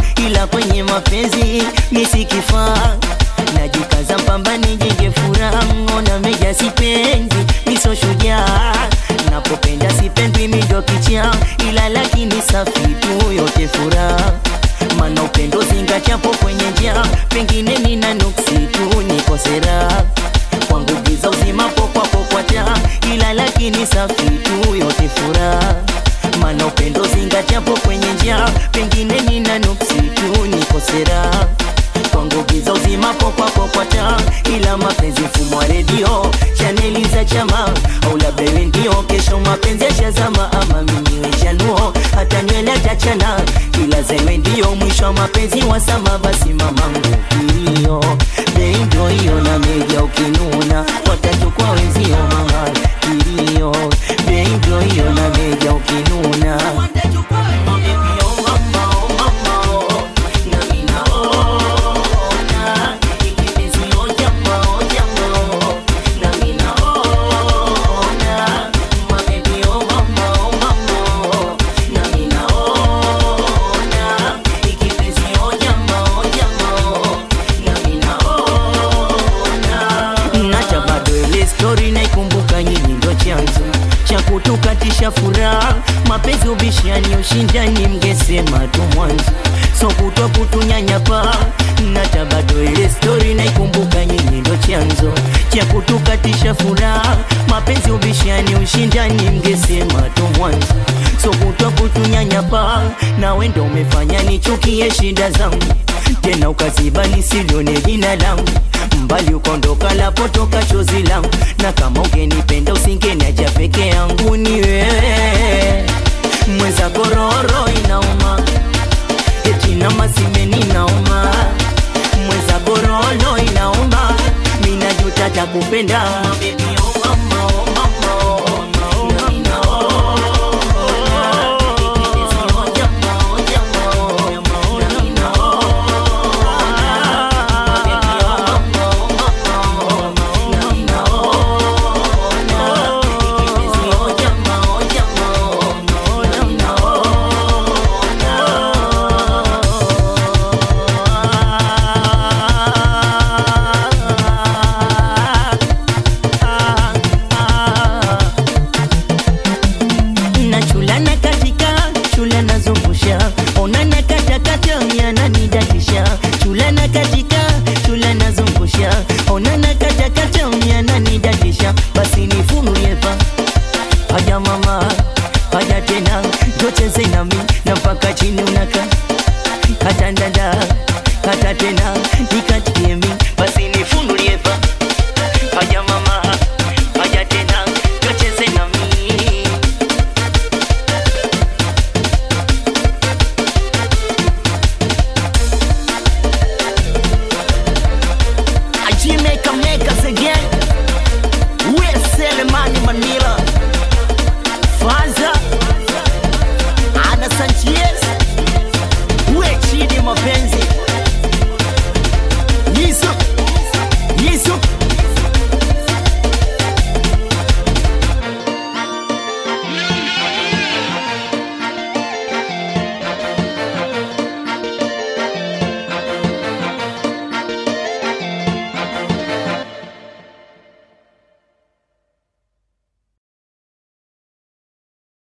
ila kwenye mapenzi misikifaa najikaza mpamba nijenge furaha ngona meja sipendi miso shujaa napopenda sipendwi mindo kicha ila lakini safi tu yote furaha mana upendo zingachapo kwenye njia pengine nina nuksi tu nikosera kwangu giza uzimapo kwako kwata ila lakini safi tu yote furaha mana upendo zingachapo kwenye njia pengine nina nuksi tu nikosera kwangu giza uzimapo kwako kwata ila mapenzi mfumo wa redio chaneli za chama au labda iwe ndio kesho mapenzi yashazama ama mimi chanuo hata nywele atachana ila zewe ndio mwisho wa mapenzi wasama basi mamangu hiyo bei ndio hiyo na meja ukinuna watatu kwa wenzio mahali hiyo bei ndio hiyo na meja ukinuna nacha bado ile stori naikumbuka nyinyi ndo chanzo cha kutukatisha furaha mapenzi ubishani ushindani mngesema tu mwanzo so kutwa kutunyanyapa nacha bado ile stori naikumbuka nyinyi ndo chanzo cha kutukatisha furaha mapenzi ubishani ushindani mngesema tu mwanzo so kutwa kutunyanyapa nawe ndo umefanya nichukie shida zangu tena ukaziba nisilione jina langu mbali ukondoka lapotoka chozi langu na kama ungenipenda usingeniacha peke yangu ni wewe mweza kororo inauma eti na masimeni nauma mweza kororo inauma minajuta takupenda Baby, oh mama, oh mama, oh mama, oh mama, na chulana katika chulana zungusha onana katakata yananidatisha chulana katika chulana zungusha onana katakata yananidatisha basi nifunulie pa haja mama haja tena jocheze nami na mpaka chini unaka kata ndanda kata tena nikatie mi basi nifunulie pa